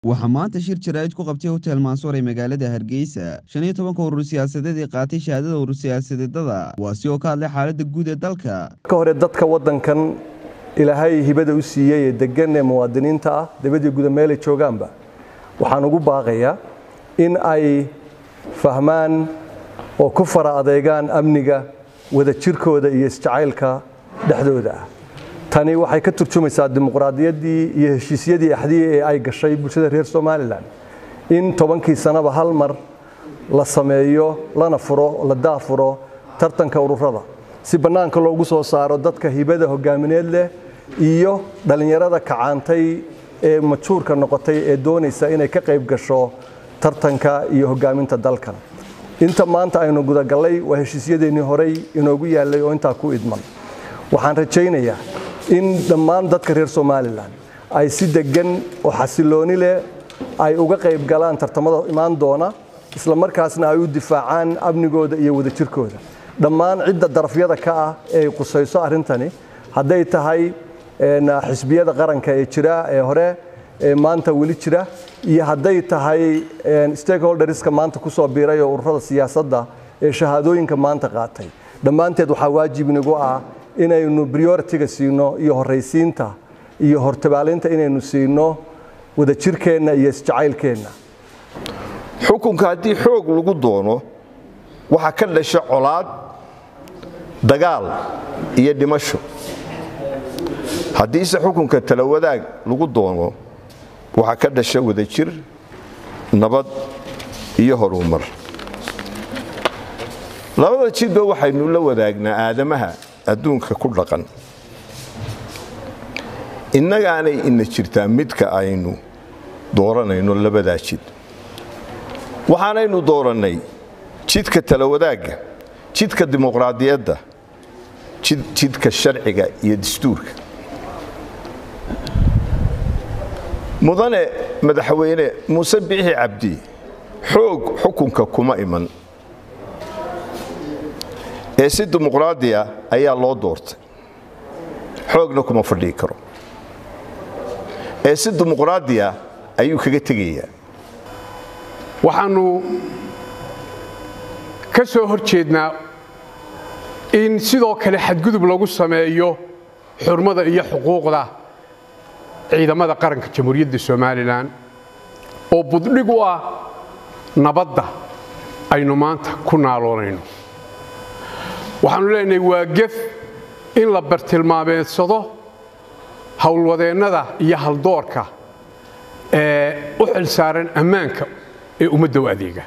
waxaa maanta shir jaraa'id ku qabtay hotel mansuur ee magaalada hargeysa shan iyo tobanka urur siyaasadeed ee qaatay shahaadada urur siyaasadeedada kuwaasi oo ka hadlay xaaladda guud ee dalka ka hore dadka waddankan ilaahay hibada u siiyey ee degan ee muwaadiniinta ah dibadii guda meelay joogaanba waxaan ugu baaqayaa in ay fahmaan oo ku fara adeegaan amniga wadajirkooda iyo isjacaylka dhexdooda ah tani waxay ka turjumaysaa dimuqraadiyaddii iyo heshiisyadii axdiye ee ay gashay bulshada reer somalilan in tobankii sanaba hal mar la sameeyo lana furo la daafuro tartanka ururada si bannaanka loogu soo saaro dadka hibada hogaamineed leh iyo dhallinyarada kacaantay ee majuurka noqotay ee doonaysa inay ka qayb gasho tartanka iyo hogaaminta dalkan inta maanta aynu gudagallay waa heshiisyadeennii horey inoogu yaallay oo intaa ku idman waxaan rajaynayaa in dhammaan dadka reer somalilan ay si deggan oo xasilooni leh ay uga qayb galaan tartamada imaan doona isla markaasna ay u difaacaan amnigooda iyo wadajirkooda dhammaan cidda darafyada ka ah ee qusayso arrintani hadday tahay xisbiyada qaranka ee jira ee hore ee maanta weli jira iyo hadday tahay stakeholderska maanta ku soo biiray oo ururada siyaasadda ee shahaadooyinka maanta qaatay dhammaanteed waxaa waajib inagu ah inaynu prioritiga siino iyo horraysiinta iyo hortabaalinta inaynu siino wadajirkeenna iyo isjacaylkeenna xukunka haddii xoog lagu doono waxaa ka dhasha colaad dagaal iyo dhimasho haddiise xukunka talawadaag lagu doono waxaa ka dhasha wadajir nabad iyo horumar labada jidba waxaynu la wadaagnaa aadamaha adduunka ku dhaqan innagaanay ina jirtaa midka aynu dooranayno labadaa jid waxaanaynu doorannay jidka talawadaagga jidka dimuqraadiyadda jidka sharciga iyo dastuurka mudane madaxweyne muuse biixi cabdi xoog xukunka kuma iman ee si dimuqraadiya ayaa loo doortay xoogna kuma fadhii karo ee si dimuqraadiya ayuu kaga tegayaa waxaannu ka soo hor jeednaa in sidoo kale xadgudub lagu sameeyo xurmada iyo xuquuqda ciidamada qaranka jamhuuriyadda somalilan oo buddhig u ah nabadda aynu maanta ku naaloonayno waxaannu leenahay waa gef in la bartilmaameedsado howlwadeennada iyo haldoorka ee u xil saaran ammaanka ee ummadda u adeega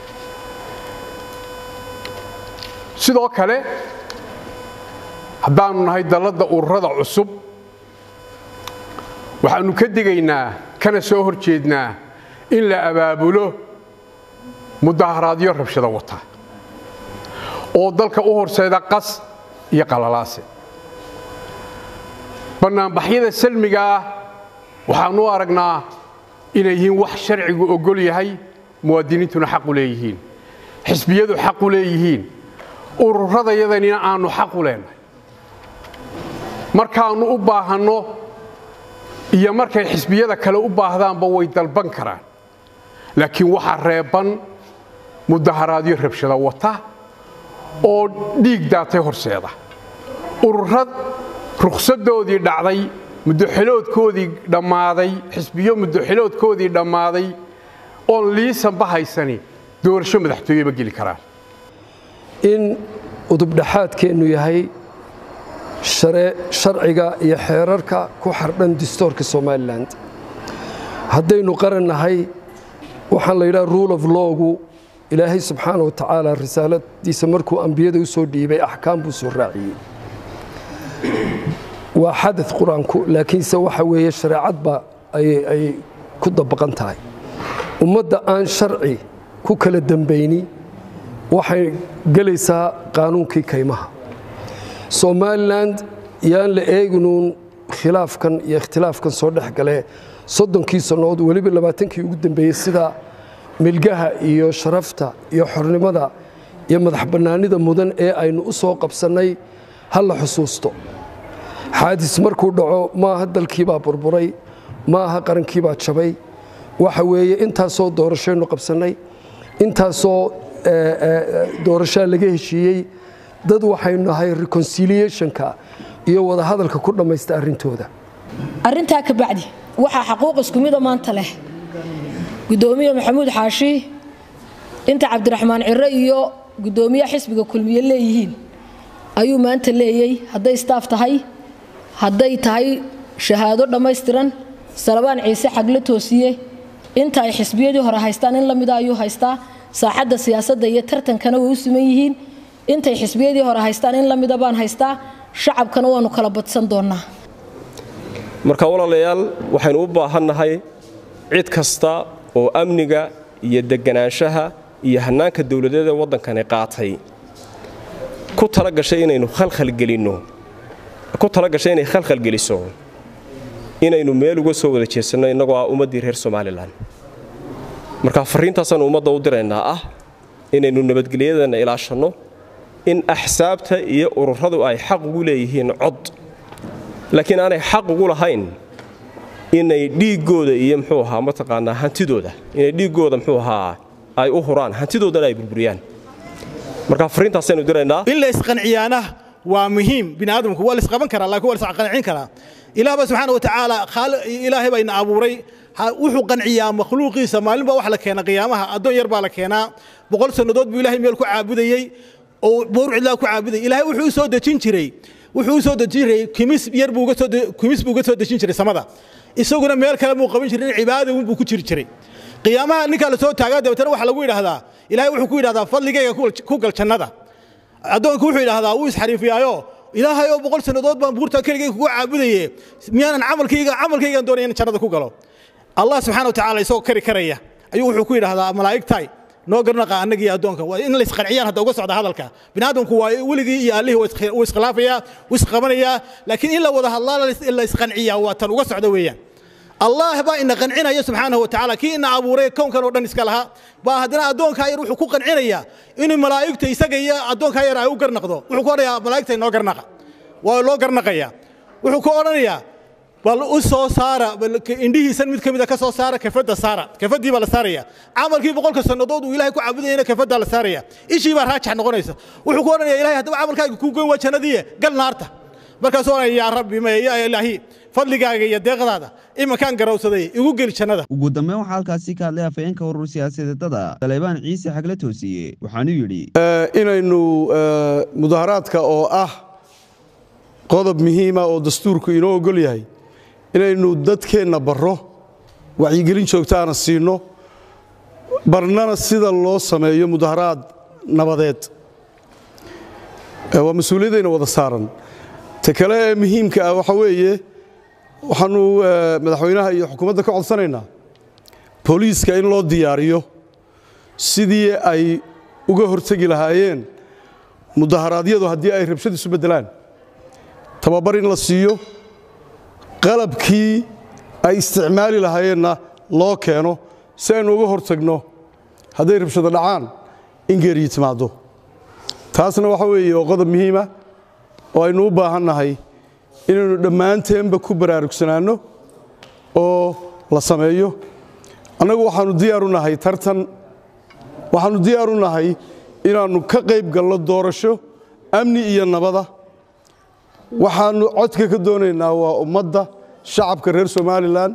sidoo kale haddaannu nahay dalladda ururada cusub waxaannu ka digaynaa kana soo hor jeednaa in la abaabulo mudaharaadyo rabshado wata oo dalka u horseeda qas iyo qalalaase bannaanbaxyada salmiga ah waxaannu u aragnaa inay yihiin wax sharcigu oggol yahay muwaadiniintuna xaq u leeyihiin xisbiyadu xaq u leeyihiin ururadayadanina aannu xaq u leenahay markaannu u baahanno iyo markay xisbiyada kale u baahdaanba way dalban karaan laakiin waxaa reebban mudaharaadyo rabshado wata oo dhiig daatay horseeda ururad rukhsaddoodii dhacday muddoxiloodkoodii dhammaaday xisbiyo muddoxiloodkoodii dhammaaday oon liisanba haysani doorasho madaxtooye ma geli karaan in udubdhaxaadkeennu yahay sharciga iyo xeerarka ku xardhan distoorka somalilan haddaynu qaran nahay waxaan la yidhaha rule of lowgu ilaahay subxaana wa tacaala risaaladiisa markuu ambiyada u soo dhiibay axkaam buu soo raaciyey waa xadad qur-aanku laakiinse waxa weeye shareecadba ay ku dabaqan tahay ummadda aan sharci ku kala dembayni waxay gelaysaa qaanuunkii kaymaha somalilan yaan la eeginuun khilaafkan iyo ikhtilaafkan soo dhex gale soddonkii sannood weliba labaatankii ugu dambeeyey sida milgaha iyo sharafta iyo xornimada iyo madax bannaanida mudan ee aynu u soo qabsannay ha la xusuusto xaadis markuu dhaco maaha dalkiibaa burburay maaha qarankiibaa jabay waxa weeye intaasoo doorashaynu qabsannay intaasoo doorashaa laga heshiiyey dad waxaynu nahay reconciliationka iyo wadahadalka ku dhammaysta arrintooda arrintaa ka bacdi waxaa xaquuq isku mida maanta leh gudoomiye maxamuud xaashi inta cabdiraxmaan cire iyo gudoomiyaha xisbiga kulmiye leeyihiin ayuu maanta leeyey hadday staaf tahay hadday tahay shahaado dhammaystiran salabaan ciise xagle toosiye inta ay xisbiyadii hore haystaan in la mida ayuu haystaa saaxadda siyaasadda iyo tartankana way u siman yihiin intay xisbiyadii hore haystaan in la mida baan haystaa shacabkana waanu kala badsan doonnaa marka walaalayaal waxaynu u baahannahay cid kasta oo amniga iyo deganaanshaha iyo hannaanka dowladeeda waddankani qaatay ku tala gashay inaynu khalkhalgelinno ku tala gashay inay khalkhalgeliso inaynu meel uga soo wada jeesanno innagoo ah ummaddii reer somalilan marka farriintaasaanu ummadda u diraynaa ah inaynu nabadgelyadanna ilaashanno in axsaabta iyo ururadu ay xaq ugu leeyihiin cod laakiin aanay xaq ugu lahayn inay dhiiggooda iyo muxuu ahaa mataqaanaa hantidooda inay dhiiggooda muxuu ahaa ay u huraan hantidoodana ay burburiyaan marka farriintaasaynu diraynaa in la isqanciyaana waa muhiim biniaadamku waa la isqaban karaa laakiin waa la isqancin karaa ilaahba subxaana wa tacaala ilaahay baa ina abuuray wuxuu qanciyaa makhluuqiisa maalinbaa wax la keena qiyaamaha addoon yar baa la keenaa boqol sannadood buu ilahay meel ku caabudayey oo boor cidlaa ku caabudayay ilaahay wuxuu u soo dejin jiray wuxuu u soo dejin jiray kimis yar buu kimis buu uga soo dejin jiray samada isaguna meel kale buu qaban jiray cibaada buu ku jiri jiray qiyaamaha ninkaa la soo taagaa dabeetana waxaa lagu yidhaahdaa ilaahay wuxuu ku yidhahdaa fadligayga ku gal jannada addoonku wuxuu yidhahdaa wuu isxariifiyaayo ilaahay oo boqol sannadood baan buurta keligay kugu caabudaye miyaanan camalkayga camalkaygaan doonaya in jannada ku galo allah subxana wa tacaala isagoo kari karaya ayuu wuxuu ku yidhahdaa malaa'igtay noo garnaqa annaga iyo addoonka waa in la isqanciyaan hadda uga socda hadalka biniaadamku waa weligii iyo allihii wuu iskhilaafayaa wuu isqabanayaa laakiin in la wada hadlaa la isqanciyaa waa tan uga socda weeyaan allah baa ina qancinaya subxaanahu wa tacaala kii ina abuuray kownkan oo dhan iska lahaa baa haddana addoonkaa yar wuxuu ku qancinayaa inuu malaa'igta isaga iyo addoonkaa yar ay u garnaqdo wuxuu ku odhanayaa malaa'igta inoo garnaqa waa loo garnaqayaa wuxuu ku odhanayaa bal u soo saara indhihiisan mid ka mid a ka soo saara kafadda saara kafaddii baa la saaraya camalkii boqolka sannadood uu ilahay ku caabudayana kafaddaa la saaraya ishii baa raajax noqonaysa wuxuu ku odhanaya ilahay haddaba camalkaaga kuu goyn waa jannadiiye gal naarta markaasuu odhanaya yaa rabbi maya yaa ilaahi fadligaaga iyo deeqdaada imankaan garowsaday igu geli jannada ugu dambeyn waxaa halkaasi ka hadlay afhayeenka urur siyaasadeedada saleebaan ciise xagle toosiye waxaanuu yidhi inaynu mudaharaadka oo ah qodob muhiima oo dastuurku inoo ogol yahay inaynu dadkeenna barro wacyigelin joogtaana siinno barnana sida loo sameeyo mudaharaad nabadeed waa mas-uuliyaddayna wada saaran ta kale ee muhiimka ah waxaa weeye waxaannu madaxweynaha iyo xukuumadda ka codsanaynaa booliiska in loo diyaariyo sidii ay uga hortegi lahaayeen mudaharaadyadu haddii ay rabshad isu beddelaan tababar in la siiyo qalabkii ay isticmaali lahaayeenna loo keeno si aynu uga hortagno hadday rabshado dhacaan in geeriyi timaaddo taasna waxa weeye waa qodob muhiima oo aynu u baahannahay inaynu dhammaanteenba ku baraarugsanaanno oo la sameeyo annagu waxaannu diyaar u nahay tartan waxaannu diyaar u nahay inaannu ka qayb galno doorasho amni iyo nabada waxaannu codka ka doonaynaa waa ummadda shacabka reer somalilan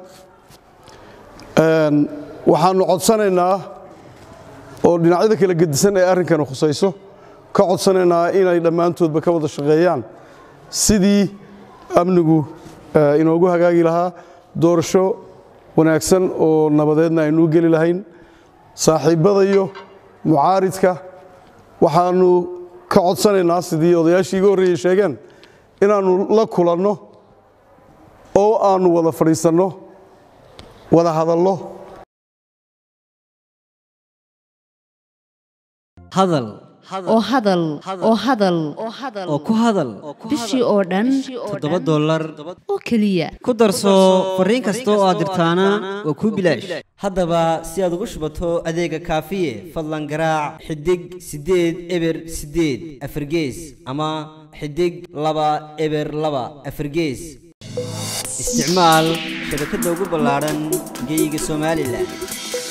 waxaannu codsanaynaa oo dhinacyada kala gedisan ee arrinkani khusayso ka codsanaynaa inay dhammaantoodba ka wada shaqeeyaan sidii amnigu inoogu hagaagi lahaa doorasho wanaagsan oo nabadeedna aynuu geli lahayn saaxiibbada iyo mucaaridka waxaannu ka codsanaynaa sidii odayaashii iga horreeyey sheegeen inaannu la kulanno oo aannu wada fadhiisanno wada hadallo hadal oo hadal oo hadal oo ku hadal bishii oo dhan toddoba dollar oo keliya ku darso fariin kasta oo aad dirtaana waa kuu bilaash haddaba si aad ugu shubato adeega kaafiye fadlan garaac xidig siddeed eber siddeed afargees ama xidig laba eber laba afargees isticmaal shabakadda ugu ballaadhan geeyiga somalilan